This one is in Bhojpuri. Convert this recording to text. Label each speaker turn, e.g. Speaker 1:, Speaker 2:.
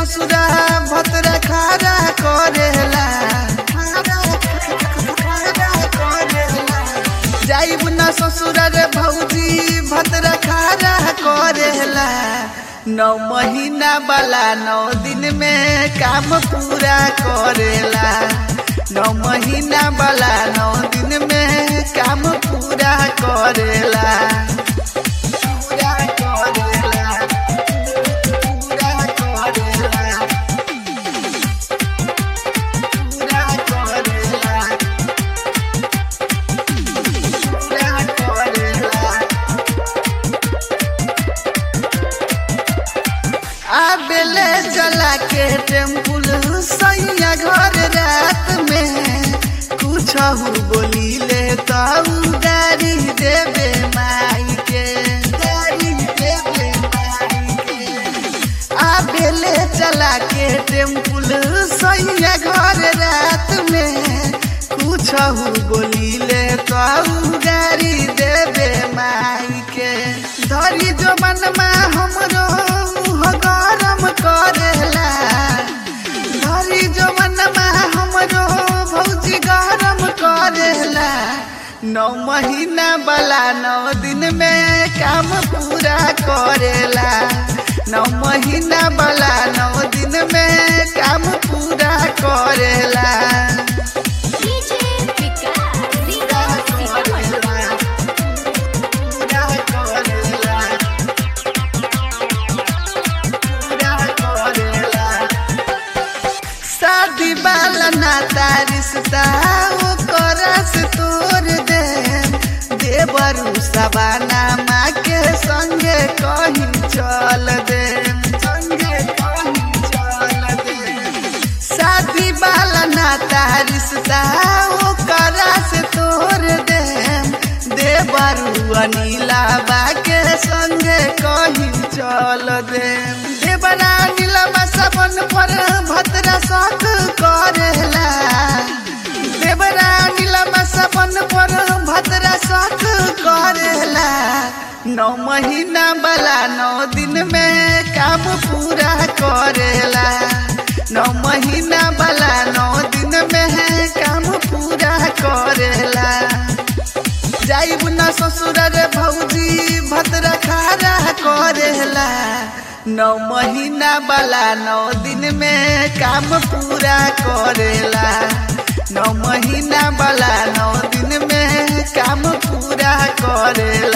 Speaker 1: ससुरा भतरा खारा करेला जाइब न ससुरा रे भौजी भतरा खारा करेला नौ महीना वाला नौ दिन में काम पूरा करेला नौ महीना वाला नौ दिन में काम पूरा करेला पूरा करेला पूरा करेला पूरा करेला पूरा करेला आबेले चला के टेम्पुल सैया घर रात में कुछ बोली ले तऊ गाड़ी देवे माई के गाड़ी देवे माई के आबेले चला के टेम्पुल सैया घर रात में कुछ बोली ले तऊ गाड़ी देवे माई के धरी जो मनमा हमरो मुँह गरम करेला धरी जो मनमा हमरो भौजी गरम करेला नौ महीना वाला नौ दिन में काम पूरा करेला नौ महीना वाला नौ दिन में काम पूरा करेला
Speaker 2: डीजे विकास विकास सीतामढ़ी
Speaker 1: पूरा करेला पूरा करेला शादी वाला नाता रिश्ता वो करस तोड़ दे देवरू सबाना माँ के संगे कहीं चल दे संगे कहीं चल दे शादी वाला नाता रिश्ता वो करस तोड़ दे देवरू अनिला बा के संगे कहीं चल दे देवरा नीलमा सबन पर भद्रा शौक करेला देवरा नीलमा सबन पर भद्रा शौक करेला नौ महीना वाला नौ दिन में काम पूरा करेला नौ महीना वाला नौ दिन में काम पूरा करेला जाइब न ससुर रे भौजी भद्रा खारा करेला नौ महीना वाला नौ दिन में काम पूरा करेला नौ महीना वाला नौ दिन में काम पूरा करेला